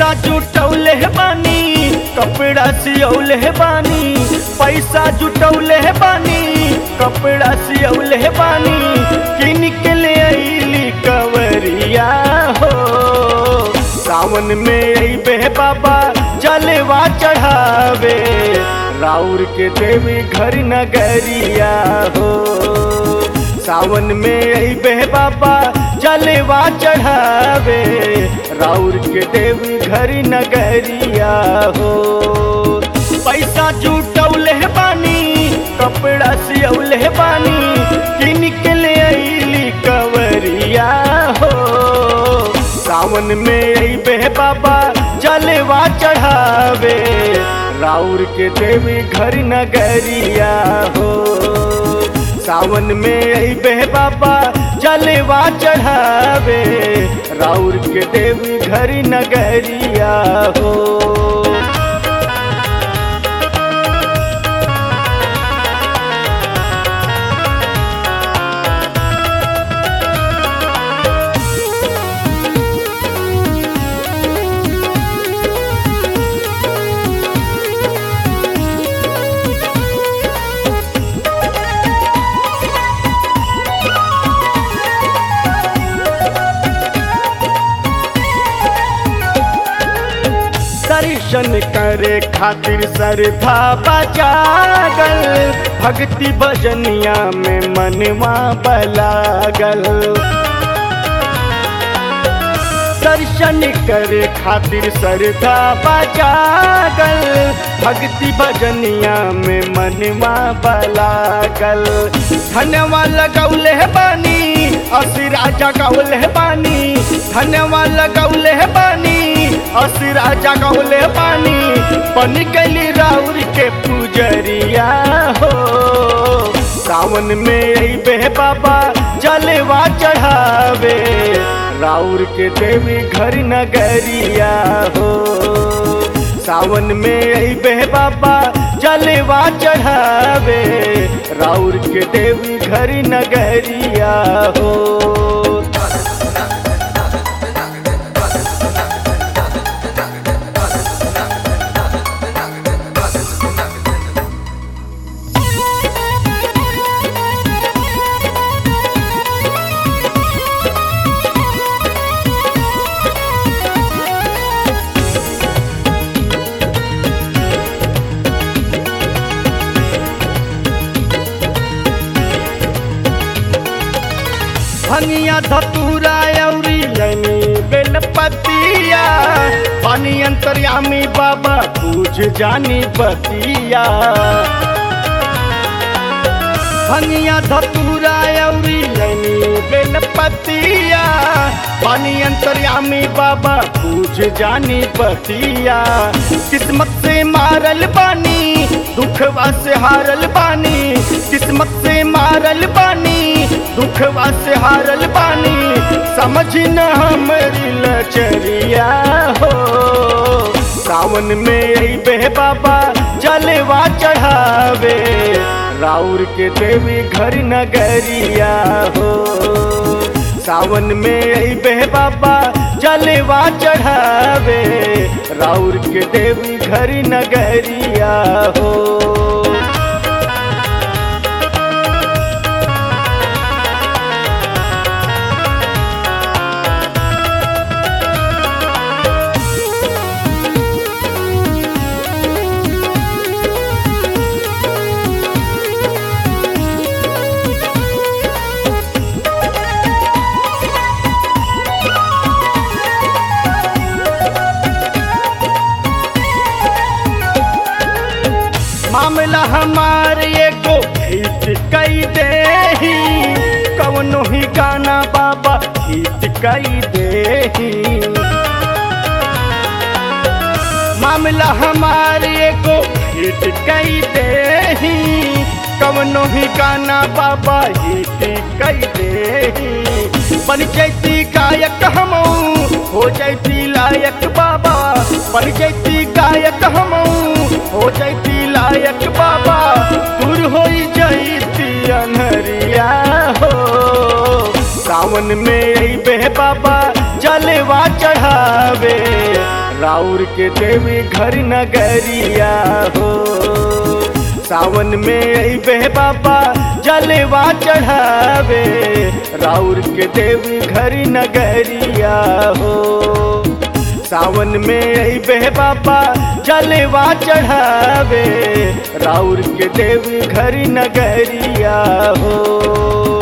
पैसा जुटौले बानी कपड़ा सियौले बानी पैसा जुटौले बानी कपड़ा सियौले बानी किन के ले अइली कवरिया हो सावन में अइबे बाबा जलवा चढ़ावे राउर के देवी घर नगरिया हो सावन में अइबे बाबा जलवा चढ़ावे राउर के देवी घर नगरिया हो पैसा जुटौले बानी कपड़ा सियौले बानी किन के ले अइली कवरिया हो सावन में अइबे बाबा जलवा चढ़ावे राउर के देवी घर नगरिया हो सावन में अइबे बाबा जलवा चढ़ावे राउर के देवी घर नगरिया हो दर्शन करे खातिर सरधा बजागल भक्ति भजनिया में मनवा बलागल दर्शन करे खातिर सरधा बजागल भक्ति भजनिया में मनवा बलागल धनवा लगौले बानी असुरा जगौले बानी धनवा लगौले बानी असुरा जगौले बानी बन गली राउर के पुजरिया हो सावन में अइबे बाबा जलवा चढ़ावे राउर के देवी घर नगरिया हो सावन में अइबे बाबा जलवा चढ़ावे राउर के देवी घर नगरिया हो भंगिया धतूरा अउरी लनी बेलपतिया पानी अंतर्यामी बाबा पूज जानी बतिया भंगिया धतूरा अउरी लनी बेलपतिया पानी अंतर्यामी बाबा पूज जानी बतिया किस्मत से मारल बानी दुखवा से हारल बानी किस्मत से मारल बानी दुखवा से हारल बानी समझ न हमरी लचरिया हो सावन में अइबे बाबा जलवा चढ़ावे राउर के देवी घर नगरिया हो सावन में अइबे बाबा जलवा चढ़ावे राउर के देवी घर नगरिया हो मामला हमार एगो हिट कई दे कवनो ही गाना बाबा हिट कई दे मामला हमार एगो हिट कई दे कवनो ही गाना बाबा हिट कई दे बन जैती गायक हम हो जैती लायक बाबा बन जैती गायक हम हो जैती लायक बाबा दूर हो जैती अनहरिया हो सावन में अइबे बाबा जलवा चढ़ावे राउर के देवी घर नगरिया हो सावन में अबे बाबा जलवा चढ़ावे राउर के देवी घर नगरिया हो सावन में अबे बाबा जलवा चढ़ावे राउर के देवी घर नगरिया हो